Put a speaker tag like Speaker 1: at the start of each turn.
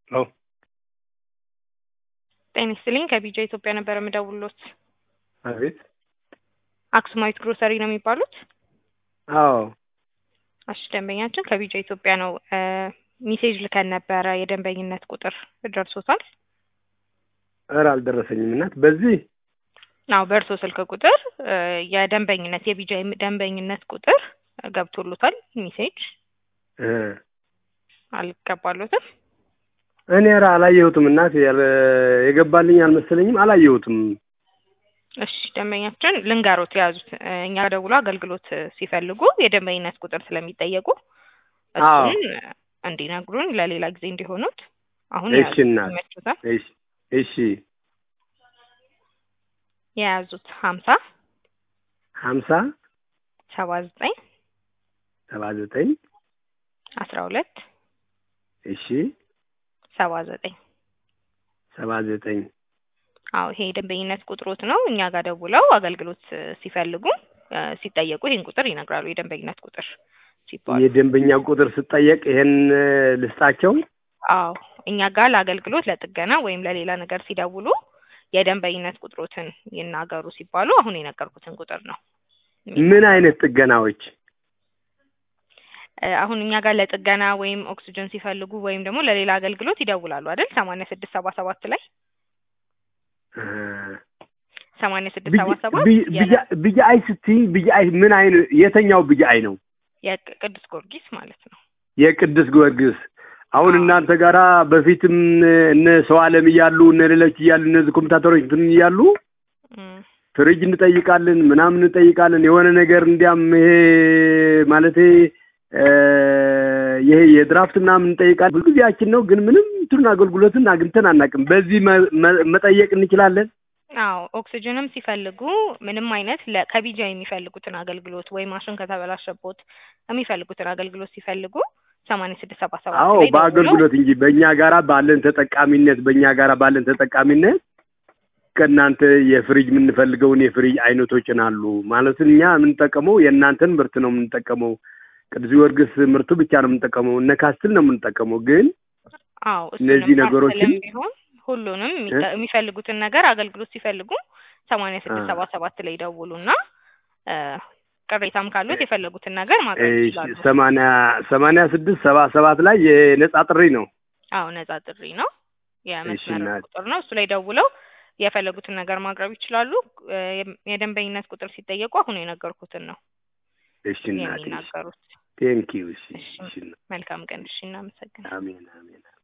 Speaker 1: ሄሎ
Speaker 2: ጤና ይስጥልኝ ከቢጃ ኢትዮጵያ ነበር የምደውልዎት።
Speaker 1: አቤት።
Speaker 2: አክሱማዊት ግሮሰሪ ነው የሚባሉት?
Speaker 1: አዎ
Speaker 2: እሺ ደንበኛችን ከቢጃ ኢትዮጵያ ነው። ሚሴጅ ልከን ነበረ የደንበኝነት ቁጥር ደርሶታል?
Speaker 1: ኧረ አልደረሰኝም እናት። በዚህ
Speaker 2: አዎ በእርሶ ስልክ ቁጥር የደንበኝነት የቢጃ ደንበኝነት ቁጥር ገብቶሎታል ሚሴጅ
Speaker 1: እ
Speaker 2: አልገባሎትም?
Speaker 1: እኔ ኧረ አላየሁትም እናት። የገባልኝ አልመሰለኝም፣ አላየሁትም።
Speaker 2: እሺ ደንበኛችን ልንገሮት የያዙት እኛ ደውሎ አገልግሎት ሲፈልጉ የደንበኝነት ቁጥር ስለሚጠየቁ
Speaker 1: አዎ
Speaker 2: እሱን እንዲነግሩን ለሌላ ጊዜ እንዲሆኑት አሁን
Speaker 1: እሺ
Speaker 2: የያዙት
Speaker 1: እናት።
Speaker 2: ይመችዎታል?
Speaker 1: እሺ እሺ
Speaker 2: የያዙት ሀምሳ
Speaker 1: ሀምሳ
Speaker 2: ሰባ ዘጠኝ
Speaker 1: ሰባ ዘጠኝ
Speaker 2: አስራ ሁለት
Speaker 1: እሺ
Speaker 2: ሰባ ዘጠኝ
Speaker 1: ሰባ ዘጠኝ
Speaker 2: አዎ ይሄ የደንበኝነት ቁጥሮት ነው። እኛ ጋር ደውለው አገልግሎት ሲፈልጉ እ ሲጠየቁ ይህን ቁጥር ይነግራሉ። የደንበኝነት ቁጥር ሲባሉ
Speaker 1: የደንበኛ ቁጥር ስጠየቅ ይሄን ልስጣቸው?
Speaker 2: አዎ እኛ ጋር ለአገልግሎት ለጥገና ወይም ለሌላ ነገር ሲደውሉ የደንበኝነት ቁጥሮትን ይናገሩ ሲባሉ አሁን የነገርኩትን ቁጥር ነው።
Speaker 1: ምን አይነት ጥገናዎች?
Speaker 2: እ አሁን እኛ ጋር ለጥገና ወይም ኦክስጅን ሲፈልጉ ወይም ደግሞ ለሌላ አገልግሎት ይደውላሉ አይደል? ሰማንያ ስድስት ሰባ ሰባት ላይ
Speaker 1: እ
Speaker 2: ሰማንያ ስድስት ሰባ ሰባት
Speaker 1: ብጃይ ስትይ ብጃይ ምን አይነት የተኛው ብጃይ ነው?
Speaker 2: የቅዱስ ጊዮርጊስ ማለት ነው።
Speaker 1: የቅዱስ ጊዮርጊስ አሁን
Speaker 2: አዎ።
Speaker 1: እናንተ ጋራ በፊትም እነ ሰው አለም እያሉ እነ ሌሎች እያሉ እነዚህ ኮምፒውተሮች እንትን እያሉ
Speaker 2: እም፣
Speaker 1: ፍሪጅ እንጠይቃለን ምናምን እንጠይቃለን የሆነ ነገር እንዲያም ይሄ ማለቴ እ ይሄ የድራፍት ምናምን እንጠይቃለን ብዙ ጊዜያችን ነው ግን ምንም እንትኑን አገልግሎትን አግኝተን አናውቅም በዚህ መ- መ- መጠየቅ እንችላለን
Speaker 2: አዎ ኦክስጅንም ሲፈልጉ ምንም አይነት ለ- ከቢጃ የሚፈልጉትን አገልግሎት ወይ ማሽን ከተበላሸቦት የሚፈልጉትን አገልግሎት ሲፈልጉ ሰማንያ ስድስት ሰባ ሰባት
Speaker 1: አዎ
Speaker 2: ላይ ደውለው
Speaker 1: በአገልግሎት እንጂ በእኛ ጋራ ባለን ተጠቃሚነት በእኛ ጋራ ባለን ተጠቃሚነት ከእናንተ የፍሪጅ የምንፈልገውን የፍሪጅ አይነቶችን አሉ ማለት እኛ የምንጠቀመው የእናንተን ምርት ነው የምንጠቀመው ቅዱስ ጊዮርጊስ ምርቱ ብቻ ነው የምንጠቀመው እነ ካስትል ነው የምንጠቀመው ግን
Speaker 2: አዎ
Speaker 1: እነዚህ
Speaker 2: እሱንም
Speaker 1: ነገሮችን
Speaker 2: ካስትልም ቢሆን ሁሉንም የሚጠ- የሚፈልጉትን ነገር አገልግሎት ሲፈልጉ ሰማንያ ስድስት
Speaker 1: አ-
Speaker 2: ሰባ ሰባት ላይ ደውሉና እ ቅሬታም ካሉት የፈለጉትን ነገር ማቅረብ
Speaker 1: እሺ፣
Speaker 2: ይችላሉ።
Speaker 1: ሰማንያ ሰማንያ ስድስት ሰባ ሰባት ላይ የነጻ ጥሪ ነው
Speaker 2: አዎ ነጻ ጥሪ ነው፣ የመስመር
Speaker 1: እናት።
Speaker 2: ቁጥር ነው። እሱ ላይ ደውለው የፈለጉትን ነገር ማቅረብ ይችላሉ። እ የም- የደንበኝነት ቁጥር ሲጠየቁ አሁን የነገርኩትን ነው
Speaker 1: እሺ እናቴ
Speaker 2: የሚናገሩት።
Speaker 1: ቴንኪው እሺ
Speaker 2: እሺ
Speaker 1: እሺ
Speaker 2: መልካም ቀን። እሺ እናመሰግናለን።
Speaker 1: አሜን አሜን